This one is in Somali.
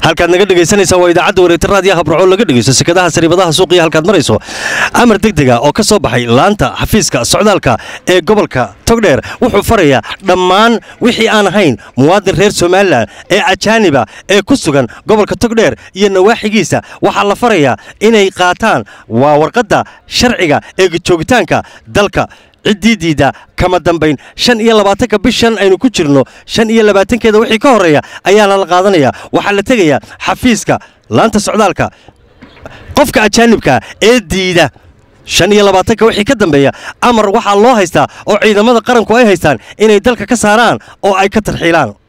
halkaad naga dhegaysanaysaa waa idaacadda wareegta raadiyaha burco laga dhegaysto sekadaha sariibadaha suuqiya halkaad marayso amar degdega oo ka soo baxay laanta xafiiska socdaalka ee gobolka togdheer wuxuu farayaa dhammaan wixii aan ahayn muwaadin reer somalilan ee ajaaniba ee ku sugan gobolka togdheer iyo nawaaxigiisa waxaa la farayaa inay qaataan waa warqadda sharciga ee joogitaanka dalka ciddii diidda kama dambayn shan iyo labaatanka bishan aynu ku jirno shan iyo labaatankeeda wixii ka horreeya ayaana la qaadanayaa waxaa la tegayaa xafiiska laanta socdaalka qofka ajaanibka ee diida shan iyo labaatanka wixii ka dambeeya amar waxaa loo haystaa oo ciidamada qaranku ay haystaan inay dalka ka saaraan oo ay ka tarxiilaan